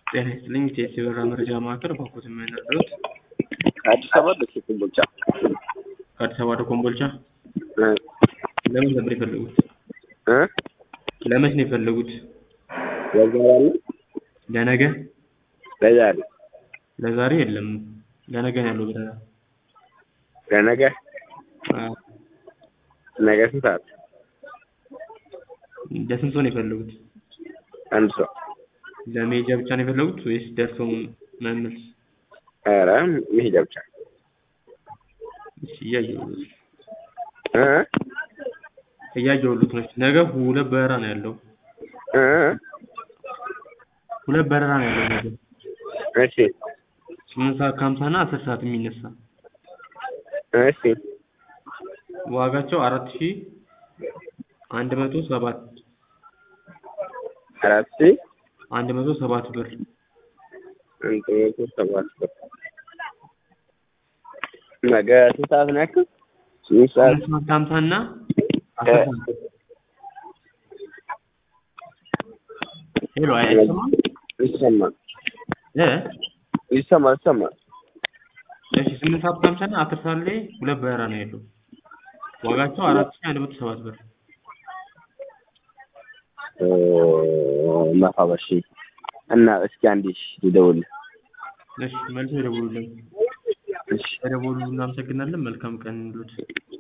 ጤና ይስጥልኝ ኢቲኤስ የበረራ መረጃ ማዕከል ባኮት የምንረዱት ከአዲስ አበባ ደሴ ኮምቦልቻ ከአዲስ አበባ ወደ ኮምቦልቻ እ ለምን ነበር የፈለጉት? እ ለመች ነው የፈለጉት? ለዛሬ አለ ለነገ? ለዛሬ ለዛሬ የለም። ለነገ ነው ያለው በረራ። ለነገ አዎ። ነገ ስንት ሰዓት? ለስንት ሰው ነው የፈለጉት? አንድ ሰው ለመሄጃ ብቻ ነው የፈለጉት ወይስ ደርሰው መመለስ? ኧረ መሄጃ ብቻ እሺ እያየሁት እ እያየሁት ነው። ነገ ሁለት በረራ ነው ያለው። እ ሁለት በረራ ነው ያለው ነገ እሺ ስምንት ሰዓት ከሀምሳ እና አስር ሰዓት የሚነሳ እሺ ዋጋቸው አራት ሺህ አንድ መቶ ሰባት አራት ሺህ አንድ መቶ ሰባት ብር አንድ መቶ ሰባት ብር ነገ ስንት ሰዓት ነው ያልከው? ስምንት ሰዓት ስምንት ሰዓት ከሀምሳ እና አስር እ ሰዓት ሄሎ አይሰማም ይሰማል እ ይሰማል ይሰማል እሺ ስምንት ሰዓት ከሀምሳ እና አስር ሰዓት ላይ ሁለት በረራ ነው ያለው ዋጋቸው አራት ሺህ አንድ መቶ ሰባት ብር እ መርሀባ እሺ እና እስኪ አንዴ እሺ ልደውልልህ እሺ መልሶ ይደውሉልን እሺ ስለደወሉ እናመሰግናለን መልካም ቀን ይሁንልዎት